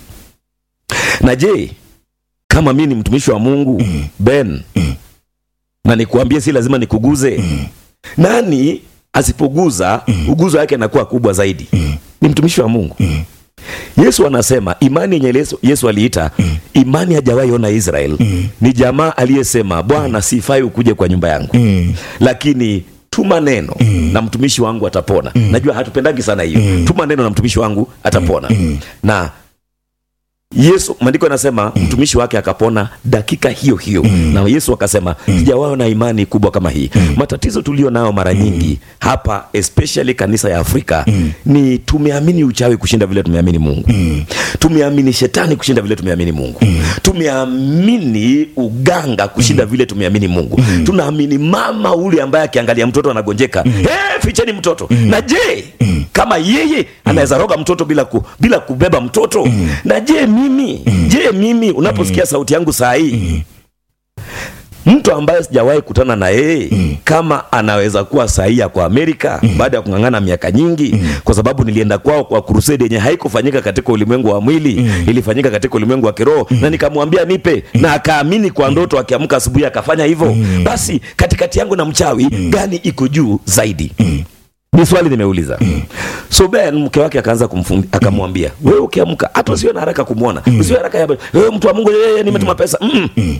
na je kama mi ni mtumishi wa mungu ben na nikuambie si lazima nikuguze nani asipoguza uguzo wake anakuwa kubwa zaidi ni mtumishi wa mungu yesu anasema imani yenye yesu, yesu aliita imani hajawahi ona israel ni jamaa aliyesema bwana sifai ukuje kwa nyumba yangu lakini tuma neno na mtumishi wangu atapona najua hatupendagi sana hiyo tuma neno na mtumishi wangu atapona na yesu maandiko yanasema mtumishi wake akapona dakika hiyo hiyo na yesu akasema sijawaona na imani kubwa kama hii matatizo tulio nayo mara nyingi hapa especially kanisa ya afrika ni tumeamini uchawi kushinda vile tumeamini mungu tumeamini shetani kushinda vile tumeamini mungu tumeamini uganga kushinda vile tumeamini mungu tunaamini mama ule ambaye akiangalia mtoto anagonjeka hey, ficheni mtoto na je kama yeye anaweza roga mtoto bila, ku, bila kubeba mtoto na je mimi je mimi unaposikia sauti yangu saa hii mtu ambaye sijawahi kutana na yeye kama anaweza kuwa sahihi kwa amerika baada ya kung'ang'ana miaka nyingi kwa sababu nilienda kwao kwa krusedi yenye haikufanyika katika ulimwengu wa mwili ilifanyika katika ulimwengu wa kiroho na nikamwambia nipe na akaamini kwa ndoto akiamka asubuhi akafanya hivyo basi katikati yangu na mchawi gani iko juu zaidi ni swali nimeuliza so ben mke wake akaanza kumfundi akamwambia wewe ukiamka hata usiwe na haraka kumwona usiwe haraka ya wewe mtu wa mungu yeye nimetuma pesa mm.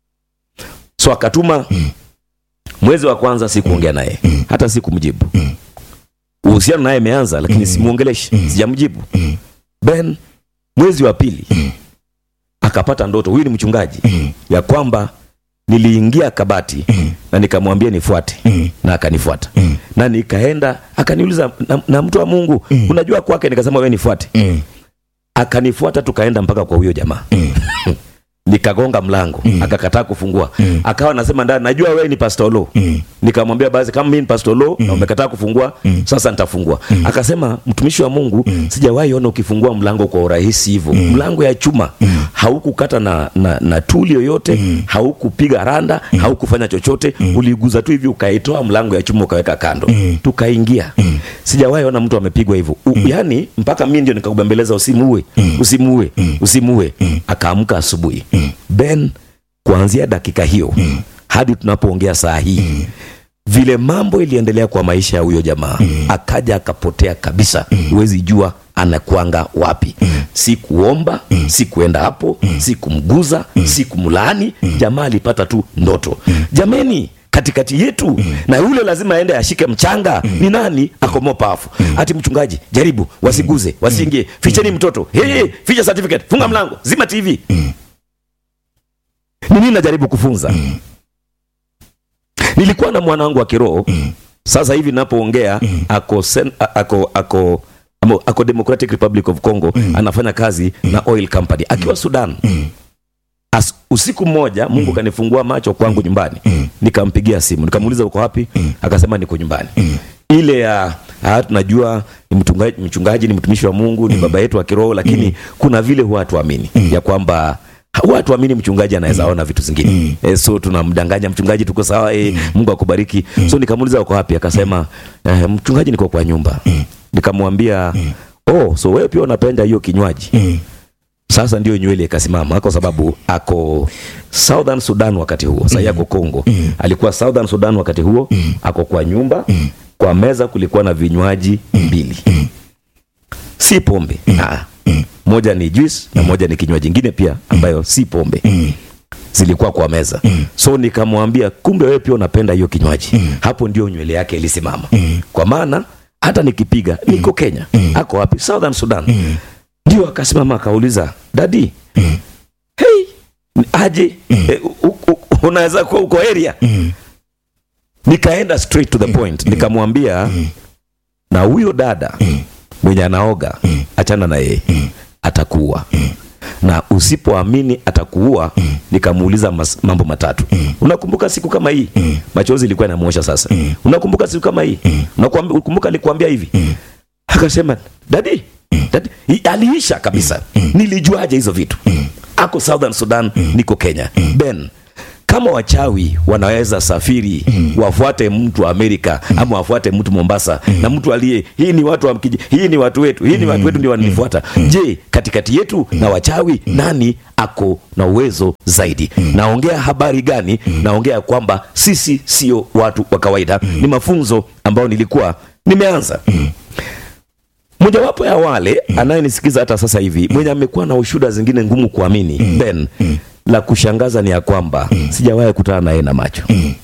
so akatuma mwezi wa kwanza sikuongea naye hata sikumjibu uhusiano naye imeanza lakini simuongeleshi sijamjibu ben mwezi wa pili akapata ndoto huyu ni mchungaji ya kwamba niliingia kabati na nikamwambia nifuate na akanifuata na nikaenda akaniuliza na, na mtu wa mungu unajua kwake nikasema we nifuate akanifuata tukaenda mpaka kwa huyo jamaa nikagonga mlango akakataa kufungua akawa nasema ndani najua wewe ni pastolo nikamwambia basi kama mimi ni pastolo na umekataa kufungua sasa nitafungua akasema mtumishi wa mungu sijawahi ona ukifungua mlango kwa urahisi hivyo mlango ya chuma haukukata na, na, na tuli yoyote haukupiga randa haukufanya chochote uliguza tu hivi ukaitoa mlango ya chuma ukaweka kando tukaingia sijawahi ona mtu amepigwa hivyo U- yaani mpaka mi ndio nikakubembeleza usimuue usimuue usimuue akaamka asubuhi ben kuanzia dakika hiyo hadi tunapoongea saa hii vile mambo iliendelea kwa maisha ya huyo jamaa akaja akapotea kabisa huwezi jua anakwanga wapi si kuomba si kuenda hapo si kumguza si kumlaani jamaa alipata tu ndoto jameni katikati yetu na yule lazima aende ashike mchanga ni nani akomo pafu hati mchungaji jaribu wasiguze wasiingie ficheni mtoto hey, hey, ficha certificate funga mlango zima tv ni nini najaribu kufunza nilikuwa na mwana wangu wa kiroho sasa hivi napoongea ako, sen, a- ako, ako, amo- ako democratic republic of congo anafanya kazi na oil company akiwa sudan As, usiku mmoja mungu kanifungua macho kwangu nyumbani nikampigia simu nikamuuliza uko wapi akasema niko nyumbani ile ya ah, tunajua ni mchungaji, mchungaji ni mtumishi wa mungu ni baba yetu wa kiroho lakini kuna vile huwa hatuamini ya kwamba huwa hatuamini mchungaji anaweza ona vitu zingine e, so tunamdanganya mchungaji tuko sawa e, mungu akubariki so nikamuuliza uko wapi akasema eh, mchungaji niko kwa nyumba nikamwambia oh so wewe pia unapenda hiyo kinywaji sasa ndio nywele ikasimama kwa sababu ako southern sudan wakati huo sahii ako congo alikuwa southern sudan wakati huo ako kwa nyumba kwa meza kulikuwa na vinywaji mbili si pombe Ah. moja ni juice na moja ni kinywaji kingine pia ambayo si pombe zilikuwa kwa meza so nikamwambia kumbe wewe pia unapenda hiyo kinywaji hapo ndio nywele yake ilisimama kwa maana hata nikipiga niko kenya ako wapi southern sudan ndio akasimama akauliza dadi hey, aje eh, u- u- unaweza kuwa uko area nikaenda straight to the point nikamwambia na huyo dada mwenye anaoga achana na yeye atakuua na usipoamini atakuua nikamuuliza mas- mambo matatu unakumbuka siku kama hii machozi ilikuwa inamwosha sasa unakumbuka siku kama hii Unakuambi- unakumbuka alikuambia hivi akasema dadi dadi I- aliisha kabisa nilijuaje hizo vitu ako southern sudan niko kenya ben kama wachawi wanaweza safiri wafuate mtu wa Amerika ama wafuate mtu Mombasa na mtu aliye hii ni watu wa mkiji, hii ni watu wetu, hii ni watu wetu ndio wananifuata. Je, katikati yetu na wachawi nani ako na uwezo zaidi? Naongea habari gani? Naongea kwamba sisi sio watu wa kawaida. Ni mafunzo ambayo nilikuwa nimeanza mojawapo ya wale anayenisikiza hata sasa hivi mwenye amekuwa na ushuda zingine ngumu kuamini Ben, la kushangaza ni ya kwamba sijawahi kutana naye na macho.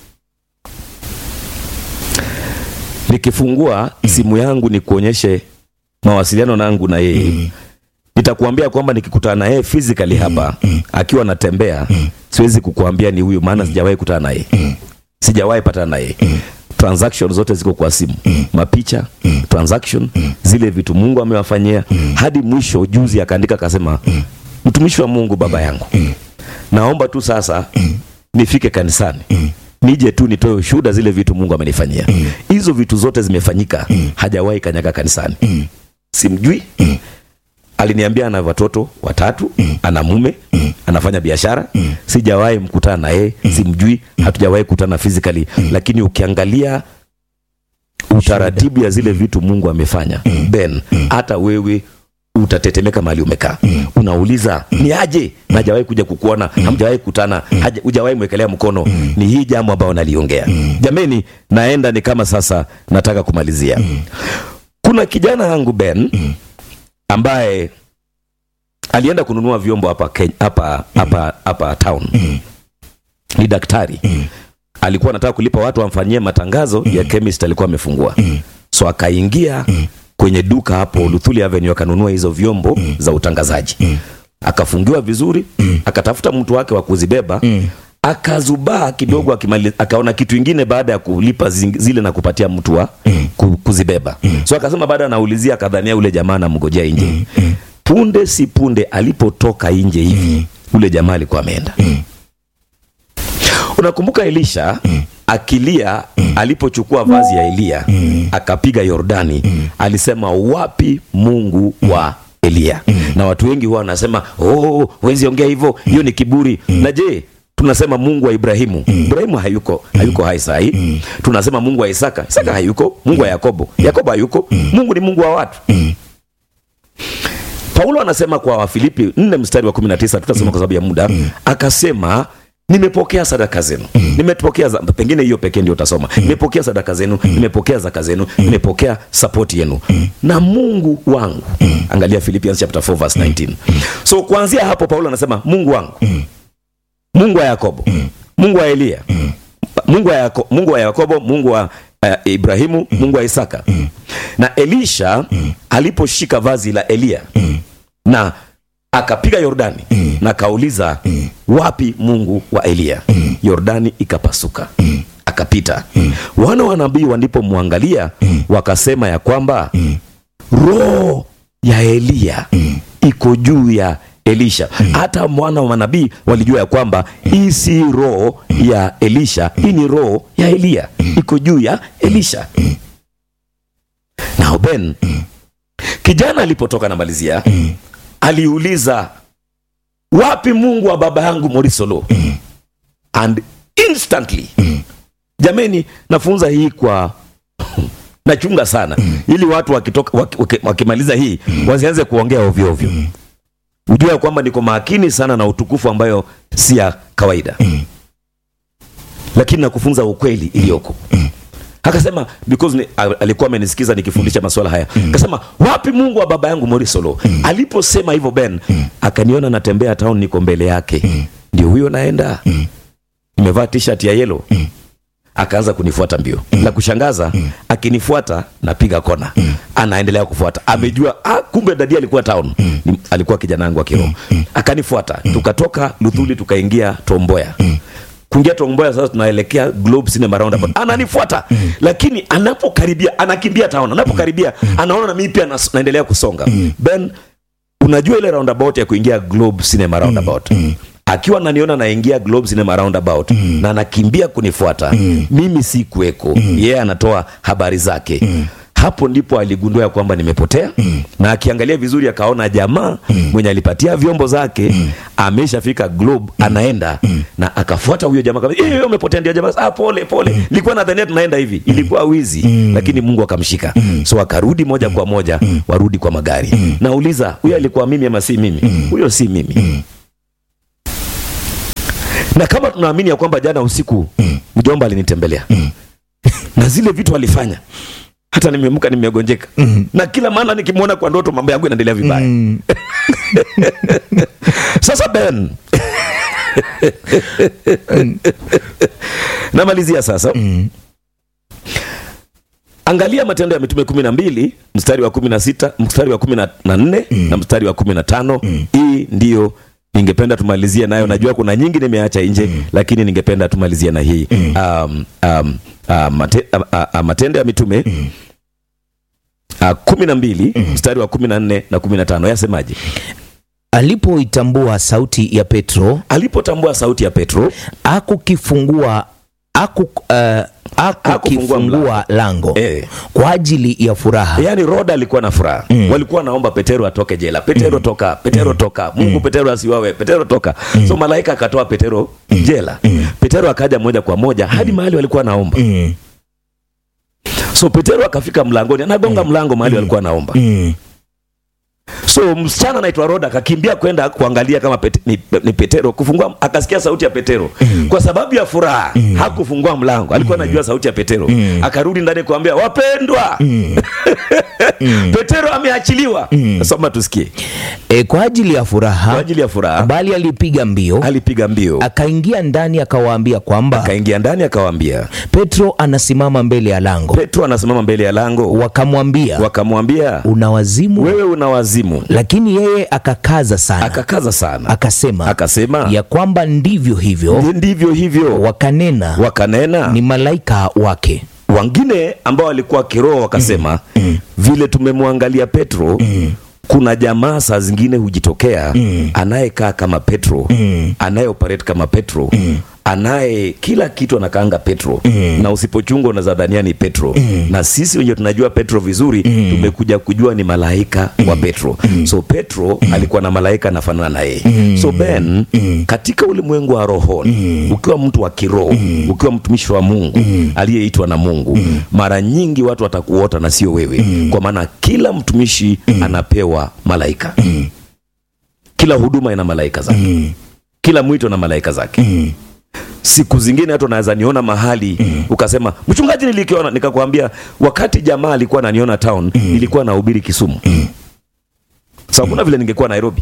Nikifungua simu yangu nikuonyeshe mawasiliano nangu na yeye, nitakuambia kwamba nikikutana na yeye physically hapa akiwa anatembea, siwezi kukuambia ni huyu, maana sijawahi kutana naye, sijawahi patana naye transaction zote ziko kwa simu mapicha transaction zile vitu mungu amewafanyia hadi mwisho juzi akaandika akasema mtumishi wa mungu baba yangu naomba tu sasa nifike kanisani nije tu nitoe ushuhuda zile vitu mungu amenifanyia hizo vitu zote zimefanyika hajawahi kanyaga kanisani simjui aliniambia ana watoto watatu ana mume anafanya biashara sijawahi mkutana na yeye simjui hatujawahi kutana physically lakini ukiangalia utaratibu ya zile vitu mungu amefanya ben hata wewe utatetemeka mahali umekaa unauliza ni aje na hajawahi kuja kukuona hamjawahi kutana haja- hujawahi mwekelea mkono ni hii jambo ambayo naliongea jameni naenda ni kama sasa nataka kumalizia kuna kijana yangu ben ambaye alienda kununua vyombo hapa Ken- hapa hapa hapa town ni daktari alikuwa anataka kulipa watu wamfanyie matangazo ya chemist alikuwa amefungua so akaingia kwenye duka hapo Luthuli Avenue akanunua hizo vyombo za utangazaji akafungiwa vizuri akatafuta mtu wake wa kuzibeba akazubaa kidogo akimali, akaona kitu ingine baada ya kulipa zing- zile na kupatia mtu wa ku- kuzibeba so akasema baada anaulizia akadhania ule jamaa anamngojea nje punde si punde alipotoka nje hivi ule jamaa alikuwa ameenda unakumbuka elisha akilia alipochukua vazi ya eliya akapiga yordani alisema wapi mungu wa eliya na watu wengi huwa wanasema oh, wezi ongea hivyo hiyo ni kiburi na je tunasema mungu wa ibrahimu ibrahimu hayuko hayuko hai sahii tunasema mungu wa isaka isaka hayuko mungu wa yakobo yakobo hayuko mungu ni mungu wa watu paulo anasema kwa wafilipi 4 mstari wa 19 tutasoma kwa sababu ya muda akasema nimepokea sadaka zenu nimepokea za, pengine hiyo pekee ndio utasoma nimepokea sadaka zenu nimepokea zaka zenu nimepokea sapoti yenu na mungu wangu angalia philippians chapter 4 verse 19 so kuanzia hapo paulo anasema mungu wangu mungu wa yakobo mungu wa eliya mungu wa, Yako, mungu wa yakobo mungu wa uh, ibrahimu mungu wa isaka na elisha aliposhika vazi la eliya na akapiga yordani na akauliza wapi mungu wa eliya yordani ikapasuka akapita wana wa nabii walipomwangalia wakasema ya kwamba roho ya eliya iko juu ya elisha hata mwana wa manabii walijua ya kwamba hii si roho ya elisha hii ni roho ya eliya iko juu ya elisha now ben kijana alipotoka na malizia aliuliza wapi mungu wa baba yangu morisolo and instantly jameni nafunza hii kwa nachunga sana ili watu wakitoka waki- waki- wakimaliza hii wasianze kuongea ovyo ovyo ujua ya kwamba niko makini sana na utukufu ambayo si ya kawaida lakini nakufunza ukweli iliyoko akasema because ni, a- alikuwa amenisikiza nikifundisha masuala haya akasema wapi mungu wa baba yangu morisolo aliposema hivyo ben akaniona natembea town niko mbele yake ndio huyo naenda nimevaa t-shirt ya yellow akaanza kunifuata mbio la kushangaza akinifuata napiga kona anaendelea kufuata amejua ah, kumbe dadi alikuwa town Ni- alikuwa kijana wangu wa kiroho akanifuata tukatoka luthuli tukaingia tomboya kuingia tomboya sasa tunaelekea globe cinema roundabout ananifuata lakini anapokaribia anakimbia town anapokaribia anaona na mimi pia nas- naendelea kusonga ben unajua ile roundabout ya kuingia globe cinema roundabout akiwa naniona naingia globe cinema roundabout na anakimbia kunifuata mimi si kuweko yeye anatoa habari zake hapo ndipo aligundua ya kwamba nimepotea na akiangalia vizuri akaona jamaa mwenye alipatia vyombo zake ameshafika globe anaenda na akafuata huyo jamaa kama eh umepotea ndio jamaa ah pole pole nilikuwa nadhania tunaenda hivi ilikuwa wizi lakini Mungu akamshika so akarudi moja kwa moja warudi kwa magari nauliza huyo alikuwa mimi ama si mimi huyo si mimi na kama tunaamini ya kwamba jana usiku mjomba alinitembelea na zile vitu alifanya hata nimeamka nimegonjeka na kila maana nikimwona kwa ndoto mambo yangu yanaendelea vibaya Mm. sasa ben namalizia sasa angalia matendo ya mitume kumi na mbili mstari wa kumi na sita mstari wa kumi na nne na mstari wa kumi na tano hii ndiyo ningependa tumalizie nayo najua kuna nyingi nimeacha nje lakini ningependa tumalizie na hii um, um, uh, mate, uh, uh, matendo ya mitume uh, kumi na mbili mstari wa kumi na nne na kumi na tano yasemaje alipoitambua sauti ya petro alipotambua sauti ya petro akukifungua aku, uh, akukifungua lango Eh. kwa ajili ya furaha yaani roda alikuwa na furaha walikuwa naomba petero atoke jela petero toka petero toka mungu petero asiwawe petero toka so malaika akatoa petero jela petero akaja moja kwa moja hadi mahali walikuwa naomba Mm, so petero akafika mlangoni anagonga mlango mahali walikuwa naomba mm, so msichana anaitwa roda akakimbia kwenda kuangalia kama pete, ni, ni petero kufungua akasikia sauti ya petero kwa sababu ya furaha hakufungua mlango alikuwa anajua sauti ya petero akarudi ndani kuambia wapendwa petero ameachiliwa soma tusikie E, kwa ajili ya kwa furaha ajili ya furaha bali alipiga mbio alipiga mbio akaingia ndani akawaambia kwamba akaingia ndani akawaambia petro anasimama mbele ya lango petro anasimama mbele ya lango wakamwambia wakamwambia una wazimu wewe una wazimu lakini yeye akakaza sana akakaza sana akasema akasema ya kwamba ndivyo hivyo ndivyo hivyo wakanena wakanena ni malaika wake wengine ambao walikuwa kiroho wakasema vile tumemwangalia petro kuna jamaa saa zingine hujitokea anayekaa kama petro anayeoperate kama petro anaye kila kitu anakaanga petro na usipochunga unaweza dhania ni petro na sisi wenye tunajua petro vizuri tumekuja kujua ni malaika wa petro so petro alikuwa na malaika anafanana na yeye so ben katika ulimwengu wa rohoni ukiwa mtu wa kiroho ukiwa mtumishi wa mungu aliyeitwa na mungu mara nyingi watu watakuota na sio wewe kwa maana kila mtumishi anapewa malaika kila huduma ina malaika zake kila mwito na malaika zake siku zingine hata unaweza niona mahali ukasema mchungaji nilikiona nikakwambia wakati jamaa alikuwa ananiona town nilikuwa nahubiri kisumu sa kuna vile ningekuwa nairobi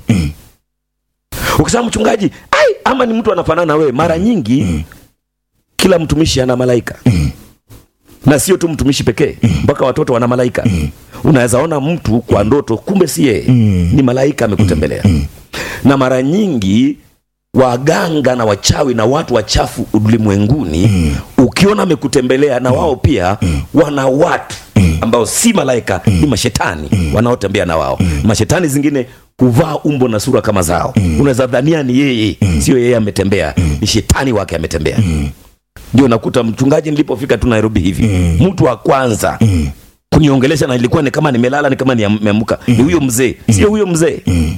ukisema mchungaji ai ama ni mtu anafanana na wewe mara nyingi kila mtumishi ana malaika na sio tu mtumishi pekee mpaka watoto wana malaika unaweza ona mtu kwa ndoto kumbe si yeye ni malaika amekutembelea na mara nyingi waganga na wachawi na watu wachafu ulimwenguni ukiona amekutembelea na wao pia wana watu ambao si malaika ni mashetani wanaotembea na wao mashetani zingine huvaa umbo na sura kama zao unaweza dhania ni yeye sio yeye ametembea ni shetani wake ametembea ndio nakuta mchungaji nilipofika tu nairobi hivi mtu wa kwanza kuniongelesha na ilikuwa ni kama nimelala ni kama nimeamka ni huyo mzee sio huyo mzee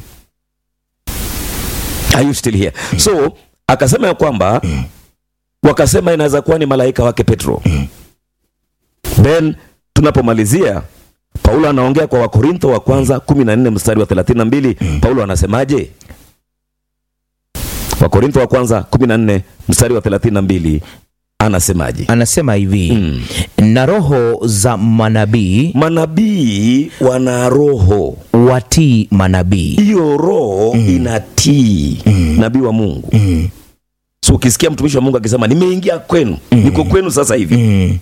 Are you still here? So akasema ya kwamba wakasema inaweza kuwa ni malaika wake Petro. Then tunapomalizia Paulo anaongea kwa Wakorintho wa kwanza 14 mstari wa 32. Paulo anasemaje? Wakorintho wa kwanza 14 mstari wa 32 anasemaje anasema hivi na roho za manabii manabii wana roho watii manabii hiyo roho inatii nabii wa mungu so ukisikia mtumishi wa mungu akisema nimeingia kwenu niko kwenu sasa hivi mm.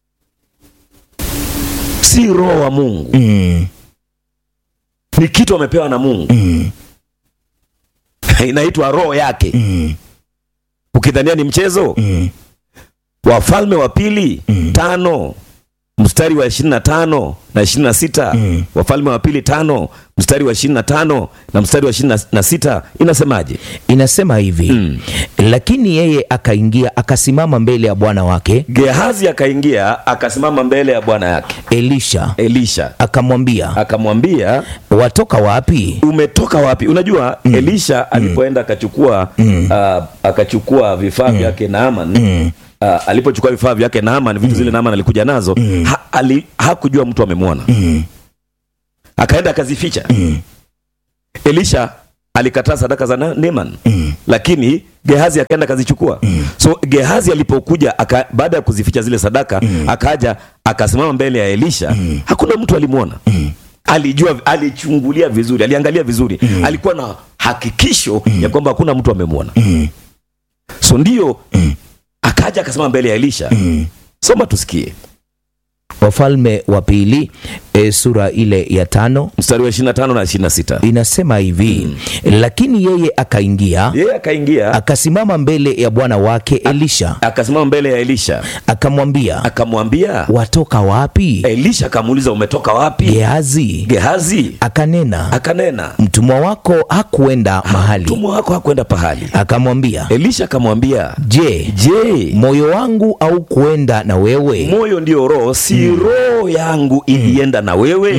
si roho wa mungu Mm. ni kitu amepewa na mungu Mm. inaitwa roho yake Mm. ukidhania ni mchezo Mm. wafalme wa pili tano mstari wa ishirini na tano na ishirini na sita Mm. wafalme wa pili tano mstari wa ishirini na tano na mstari wa ishirini na sita inasemaje inasema hivi Mm. lakini yeye akaingia akasimama mbele ya bwana wake gehazi akaingia akasimama mbele ya bwana yake elisha elisha akamwambia akamwambia watoka wapi umetoka wapi unajua elisha alipoenda akachukua ah, akachukua vifaa vyake naaman ah, alipochukua vifaa vyake naaman vitu zile naaman alikuja nazo ha, ali, hakujua mtu amemwona akaenda akazificha elisha alikataa sadaka za Na- Naaman lakini Gehazi akaenda akazichukua so Gehazi alipokuja aka, baada ya kuzificha zile sadaka akaja akasimama mbele ya Elisha hakuna mtu alimwona alijua alichungulia vizuri aliangalia vizuri alikuwa na hakikisho ya kwamba hakuna mtu amemwona so ndio akaja akasimama mbele ya Elisha soma tusikie wafalme wa pili e, sura ile ya tano mstari wa 25 na 26 inasema hivi lakini yeye akaingia yeye akaingia akasimama mbele ya bwana wake elisha akasimama mbele ya Elisha akamwambia akamwambia watoka wapi Elisha akamuuliza umetoka wapi? gehazi Gehazi akanena akanena mtumwa wako hakuenda mahali mtumwa wako hakwenda pahali. akamwambia Elisha akamwambia, je je, moyo wangu au kuenda na wewe moyo ndio roho, si roho yangu ilienda na wewe?